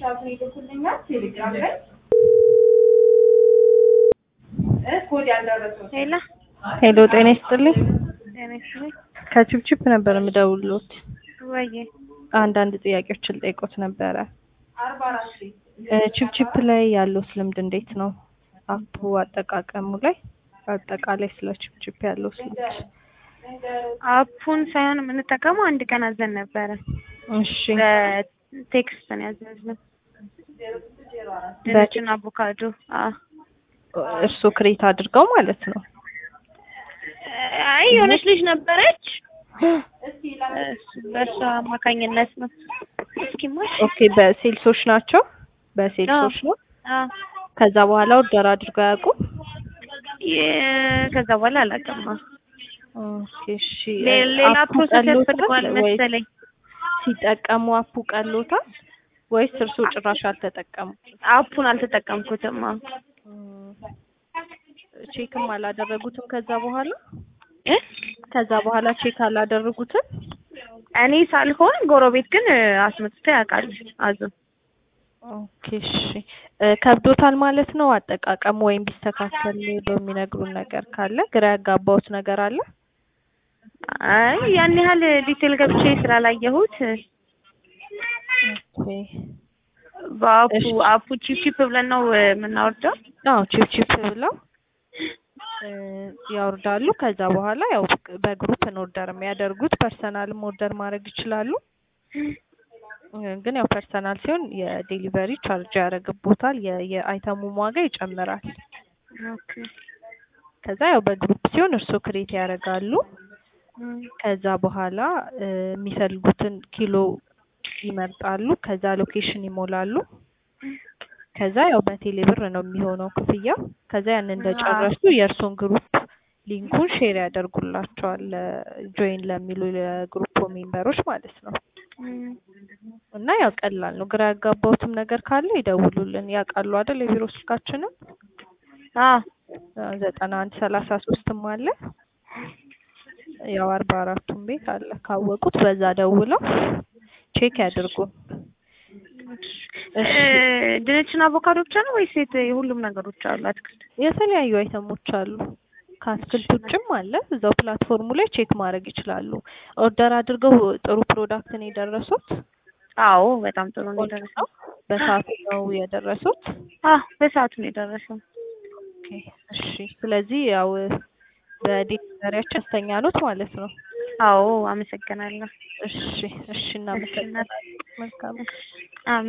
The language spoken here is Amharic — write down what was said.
ስክሪንሻቱን ይልኩልኛል ቴሌግራም ላይ እ ኮድ ያልደረሰው ሄላ ሄሎ ጤና ይስጥልኝ። ጤና ይስጥልኝ። ከቺፕቺፕ ነበር የምደውልዎት። ወዬ አንዳንድ ጥያቄዎችን ልጠይቅዎት ነበረ። አርባ አራት ቤት እ ቺፕቺፕ ላይ ያለዎት ልምድ እንዴት ነው? አፑ አጠቃቀሙ ላይ አጠቃላይ ስለ ቺፕቺፕ ያለዎት ልምድ? አፑን ሳይሆን የምንጠቀመው አንድ ቀን አዘን ነበረ። እሺ በቴክስት ነው ያዘዝነው። ድንችና አቮካዶ። አዎ እርስዎ ክሬት አድርገው ማለት ነው? አይ የሆነች ልጅ ነበረች። በእሷ አማካኝነት ነው። እስኪማሽ ኦኬ በሴልሶች ናቸው? በሴልሶች ነው? አዎ ከዛ በኋላ ኦርደር አድርገው አያውቁም? የ- ከዛ በኋላ አላውቅም። ኦኬ እሺ ሌ- ሌላ አፑ ፕሮሰስ ቀሎታል ያስፈልገዋል ወይስ መሰለኝ። ሲጠቀሙ አፑ ቀሎታል ወይስ እርስዎ ጭራሽ አልተጠቀሙም? አፑን አልተጠቀምኩትም። አዎ ቼክም አላደረጉትም ከዛ በኋላ እ? ከዛ በኋላ ቼክ አላደረጉትም? እኔ ሳልሆን ጎረቤት ግን አስመጥቶ ያውቃል አዞ ኦኬ እሺ እ ከብዶታል ማለት ነው አጠቃቀሙ ወይም ቢስተካከል በሚነግሩን ነገር ካለ ግራ ያጋባውት ነገር አለ? አይ ያን ያህል ዲቴል ገብቼ ስላላየሁት ኦኬ በአፑ እሺ። አፑ ቺፕ ቺፕ ብለን ነው የምናወርደው። አዎ ቺፕ ቺፕ ብለው እ ያወርዳሉ። ከዛ በኋላ ያው በግሩፕ ነው ኦርደር የሚያደርጉት። ፐርሰናልም ኦርደር ማድረግ ይችላሉ። እ ግን ያው ፐርሰናል ሲሆን የዴሊቨሪ ቻርጅ ያደርግቦታል። የ- የአይተሙም ዋጋ ይጨምራል። ኦኬ ከዛ ያው በግሩፕ ሲሆን እርስዎ ክሬት ያደርጋሉ። ከዛ በኋላ እ የሚፈልጉትን ኪሎ ይመርጣሉ። ከዛ ሎኬሽን ይሞላሉ። ከዛ ያው በቴሌ ብር ነው የሚሆነው ክፍያው። ከዛ ያን እንደጨረሱ የእርሶን ግሩፕ ሊንኩን ሼር ያደርጉላቸዋል ጆይን ለሚሉ የግሩፕ ሜምበሮች ማለት ነው። እና ያው ቀላል ነው። ግራ ያጋባውትም ነገር ካለ ይደውሉልን። ያውቃሉ አይደል? የቢሮ ስልካችንን አዎ ዘጠና አንድ ሰላሳ ሶስትም አለ ያው አርባ አራቱም ቤት አለ። ካወቁት በዛ ደውለው ቼክ ያድርጉ። እሺ እ ድንችና አቮካዶ ብቻ ነው ወይስ የት- የሁሉም ነገሮች አሉ? አትክልት የተለያዩ አይተሞች አሉ። ከአትክልት ውጭም አለ። እዛው ፕላትፎርሙ ላይ ቼክ ማድረግ ይችላሉ። ኦርደር አድርገው ጥሩ ፕሮዳክት ነው የደረሱት? አዎ በጣም ጥሩ ነው ቆንጆ የደረሰው። ነው? በሰዓቱ ነው የደረሱት? አዎ በሰዓቱ ነው የደረሰው። ኦኬ እሺ። ስለዚህ ያው በዴሊቨሪያችን ደስተኛ ኖት ማለት ነው? አዎ አመሰግናለሁ። እሺ እሺ እናመሰግናለን። መልካም አሜን።